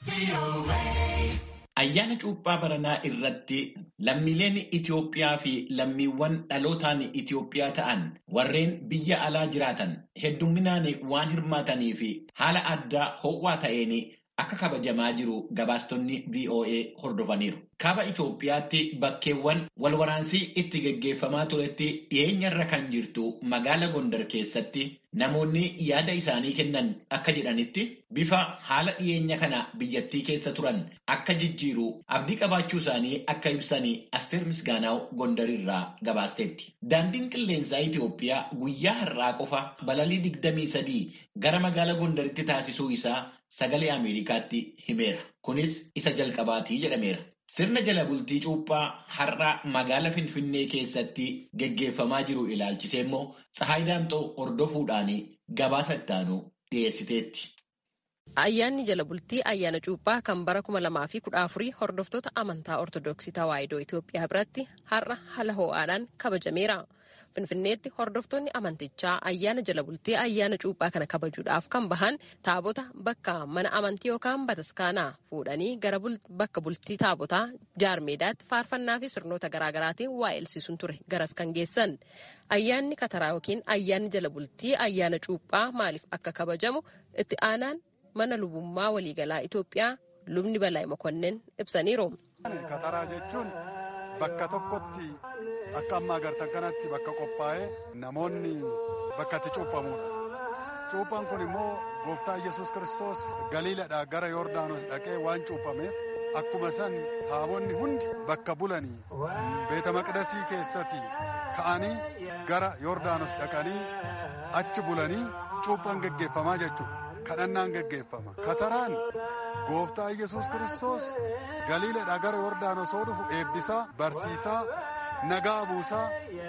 Ayyaana cuuphaa baranaa irratti lammiileen Itoophiyaa fi lammiiwwan dhalootaan Itoophiyaa ta'an warreen biyya alaa jiraatan heddumminaan waan hirmaatanii fi haala addaa ho'aa ta'een akka kabajamaa jiru gabaastonni VOA hordofaniiru. Kaaba Itoophiyaatti bakkeewwan walwaraansii itti geggeeffamaa turetti dhiyeenyarra kan jirtu magaala Gondar keessatti namoonni yaada isaanii kennan akka jedhanitti bifa haala dhiyeenya kana biyyattii keessa turan akka jijjiiru abdii qabaachuu isaanii akka ibsanii Asteer Misgaanaaw Gondarirraa gabaasteetti. Daandiin qilleensaa Itoophiyaa guyyaa har'aa qofa balalii digdamii sadii gara magaala Gondaritti taasisuu isaa sagalee Ameerikaatti himeera. Kunis isa jalqabaatii jedhameera. Sirna jala bultii cuuphaa har'a magaala Finfinnee keessatti geggeeffamaa jiru ilaalchisee immoo Tsahaay Daamxoo hordofuudhaan gabaasa ittaanu dhiyeessiteetti. Ayyaanni jala bultii ayyaana cuuphaa kan bara kuma lamaa fi kudha afurii hordoftoota amantaa Ortoodooksii Tawaahidoo Itoophiyaa biratti har'a haala ho'aadhaan kabajameera. Finfinneetti hordoftoonni amantichaa ayyaana jala bultii ayyaana cuuphaa kana kabajuudhaaf kan bahan taabota bakka mana amantii yookaan bataskaanaa fuudhanii gara bakka bultii taabotaa jaarmeedaatti faarfannaa fi sirnoota garaagaraatiin waa elsiisuun ture garas kan geessan. Ayyaanni kataraa yookiin ayyaanni jala bultii ayyaana cuuphaa maaliif akka kabajamu itti aanaan mana lubummaa waliigalaa Itoophiyaa lubni Balaay Mokonnin ibsaniiru. Kataraa jechuun bakka tokkotti akka ammaa agartan kanatti bakka qophaa'ee namoonni bakka itti cuuphamudha. Cuuphaan kun immoo gooftaa Yesuus Kiristoos galiiladhaa gara Yordaanos dhaqee waan cuuphameef akkuma san taabonni hundi bakka bulanii beeta maqdasii keessatti ka'anii gara Yordaanos dhaqanii achi bulanii cuuphaan geggeeffamaa jechuudha. Kadhannaan geggeeffama. Kataraan gooftaa Yesuus Kiristoos galiiladhaa gara Yordaanos yoo dhufu eebbisaa, barsiisaa, nagaa buusaa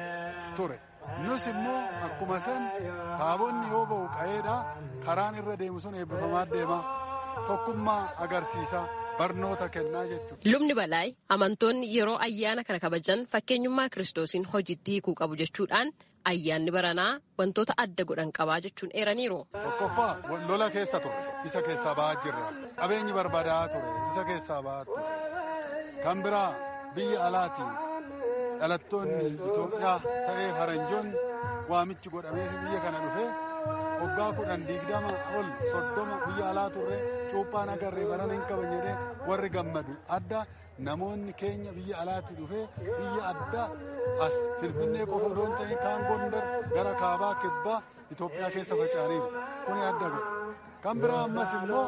ture. Nus immoo akkuma san taabonni yoo ba'u qa'eedhaa karaan irra deemu sun eebbifamaa deema. Tokkummaa agarsiisa. Barnoota kennaa jechuudha. Lubni Balaay amantoonni yeroo ayyaana kana kabajan fakkeenyummaa kiristoosiin hojiitti hiikuu qabu jechuudhaan ayyaanni baranaa wantoota adda godhan qabaa jechuun eeraniiru. Tokkoffaa lola keessa ture. Isa keessaa ba'aa jirra. Qabeenyi barbaadaa ture. Isa keessaa ba'aa ture. Kan biraa biyya alaati. Dhalattoonni Itoophiyaa ta'ee faranjoonni waamichi godhamee fi biyya kana dhufee waggaa kudhan digdama ol soddoma biyya alaa turre cuuphaan agarree barana hin qaban jedhee warri gammadu adda namoonni keenya biyya alaatti dhufee biyya adda as finfinnee qofa odoon ta'in kaan gondar gara kaabaa kibbaa Itoophiyaa keessa faca'aniiru kuni adda godha. Kan biraa ammas immoo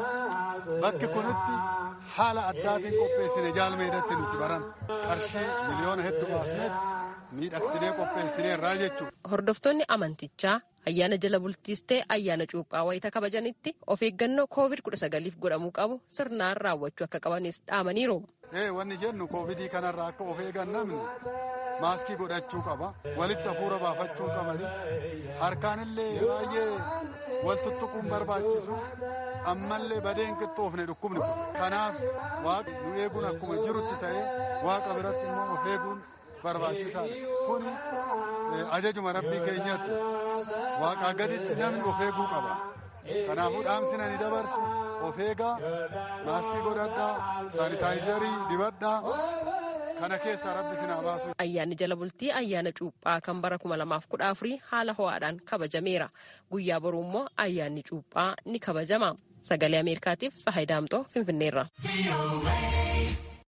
bakki kunitti haala addaatiin qopheessine jaalmeedatti nuti baran qarshii miliyoona hedduu baasnetti miidhagsinee qopheessineerraa jechuudha. Hordoftoonni amantichaa ayyaana jala bultiis ta'e ayyaana cuuphaa wayita kabajanitti of eeggannoo koovid kudha sagaliif godhamuu qabu sirnaan raawwachuu akka qabanis dhaamaniiru. Ee wanni jennu koovidii kanarraa akka of eegan namni maaskii godhachuu qaba walitti hafuura baafachuu qabani harkaanillee baay'ee wal tuttuquun barbaachisu ammallee badeen qixxoofne dhukkubni kun kanaaf waaqa nu eeguun akkuma jirutti ta'ee waaqa biratti immoo of eeguun barbaachisaadha kuni ajajuma rabbii keenyatti waaqaa gaditti namni of eeguu qaba kanaafuu dhaamsina ni dabarsu of eegaa maaskii godhadhaa saanitaayizarii dibadhaa kana keessaa rabbi sinaa baasu. Ayyaanni jala bultii ayyaana cuuphaa kan bara kuma lamaaf kudha afurii haala ho'aadhaan kabajameera. Guyyaa boruu immoo ayyaanni cuuphaa ni kabajama. Sagalee Ameerikaatiif Tsahaay Daamxoo Finfinneerra.